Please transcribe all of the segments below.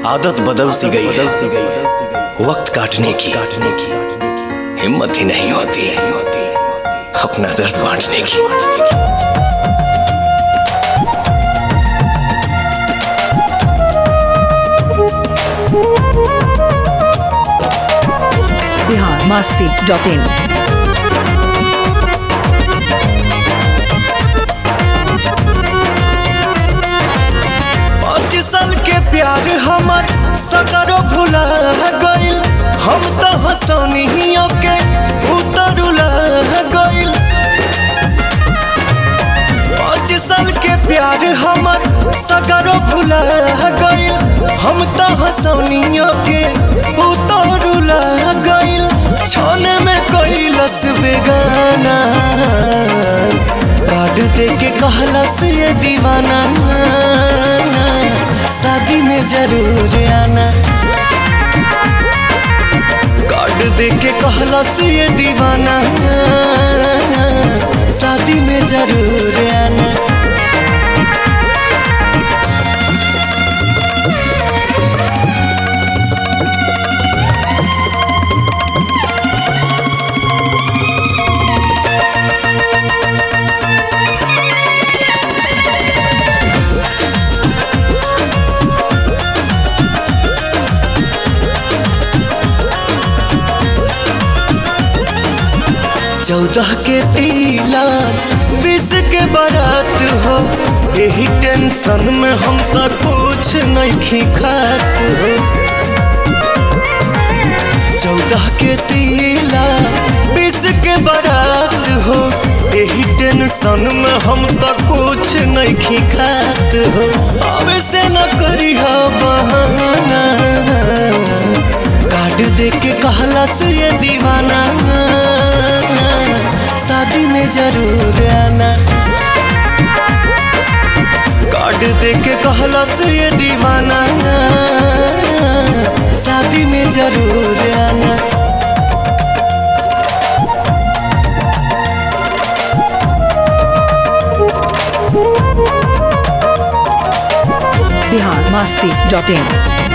आदत बदल सी गई है वक्त काटने की काटने की हिम्मत ही नहीं होती अपना दर्द बांटने की बिहार मस्ती डॉट इन पाँच साल के प्यार हमर सकरो भुला गइल हम तो हसनियों के उतरुला गइल पाँच साल के प्यार हमर सकरो भुला गइल हम तो हसनियों के उतरुला गइल छाने में कैलस बेगाना कार्ड दे के कहलस ये दीवाना शादी में जरूर आना कार्ड दे के कहलस ये दीवाना शादी में जरूर आना चौदह के तीला बीस के बारात हो यही टेंशन में हम तो कुछ नहीं खात हो चौदह के तीला बीस के बारात हो यही टेंशन में हम तो कुछ नहीं खात हो अब से न करी बहाना कार्ड दे के कहला से ये दीवाना शादी में जरूर आना कार्ड दे के कहला से ये दीवाना शादी में जरूर आना बिहार मस्ती डॉट इन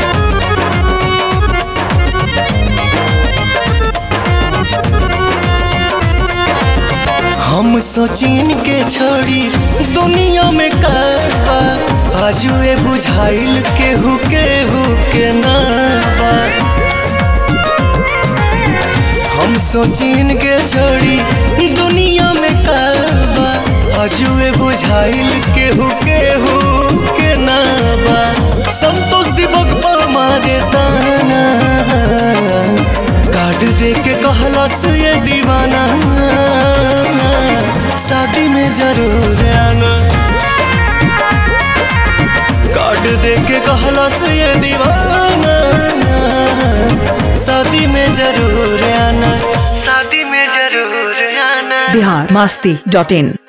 हम सोचिन के छोड़ी दुनिया में करबा आजुए बुझाइल केहू केहू के नाबा हम सोचिन के छोड़ी दुनिया में करबा आजुए बुझाइल केहू केहू के नाबा संतोष दिवक पर मारे दाना कार्ड दे के कहला से ये दीवाना शादी में जरूर आना कार्ड दे के कहला से ये दीवाना शादी में जरूर आना शादी में जरूर आना बिहार मस्ती डॉट इन